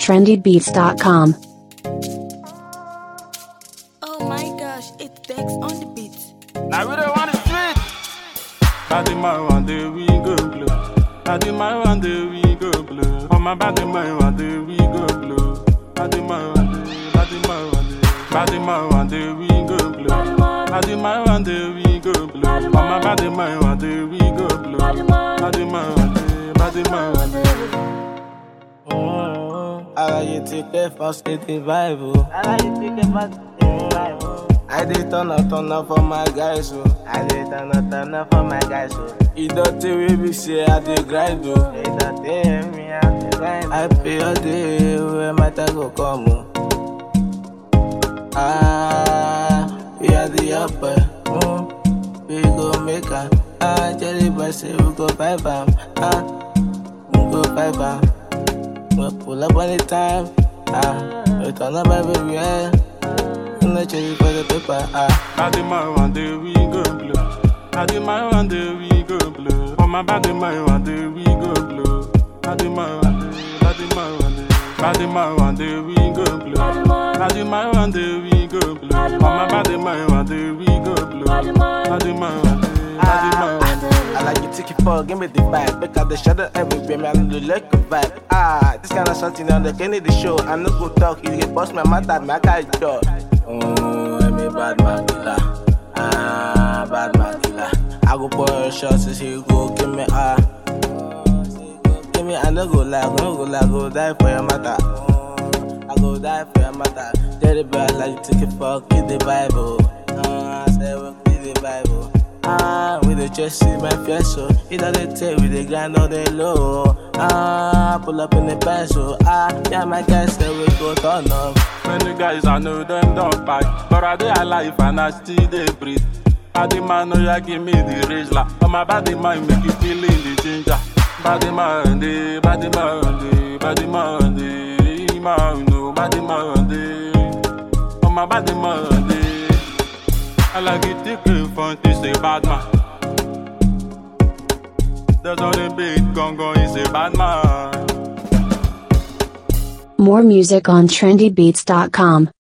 trendybeats.com. Oh my gosh, it takes on the beat. Now we don't want the street. Body man one day we go blue. Body man one day we go blue. On my body man one day we go blue. Body man one day, body man one day, body man one day we go blue. Body man one day we go blue. On my body man one day we go blue. Body man one day, body man one day. Aláyé ti pẹ́ fọ́skétì vibe o. Aláyé ti pẹ́ fọ́skétì vibe o. I dey turn up turn up for my guys o. I dey turn up turn up for my guys o. Ìdọ̀tí wey be say I dey grind o. Ìdọ̀tí mi I dey grind. I pay all day wey my time go come o. Ah, we are the upper. Mm, we go make am. Ah, Jerry boy say we go vibe am. Ah, we go vibe am. We pull up on the time. Ah, we turn up everywhere. No change for the paper. Ah, Body man one day we go blue. Body man one day we go blue. On my body man one day we go blue. Body man one day, body man one day, body man one day we go blue. Body man one day we go blue. On my body man one day we go blue. Body man one day, body man one day. I like you take it for, give me the vibe. Pick out the shadow everywhere, man. I do like a vibe. Ah, this kind of something on the Kennedy show. I no go talk, you get boss my mouth, me I can't talk. Oh, I'm a bad man killer. Ah, bad man killer. I go pour a shot, since he go give me ah. Give me, I no go lie, I no go lie, I go die for your matter. Oh, I go die for your matter. Tell the boy I like you take it for, keep the Bible. Ah, I say we keep the Bible. Ah, we dey just see my face, so it doesn't take we dey grind on the low. Ah, pull up in the band, so ah, yeah, my guys say we go turn up. Many guys I know them don't buy, but I dey alive and I still dey breathe. Body man, no ya give me the rage la. On my body man make you feel in the ginger. Body man, dey, body man, dey, body man, dey, man, no, body man, dey. On my body man, dey. I like it thick in front, it's a bad man. There's only big gong gong, he's a bad man. More music on trendybeats.com.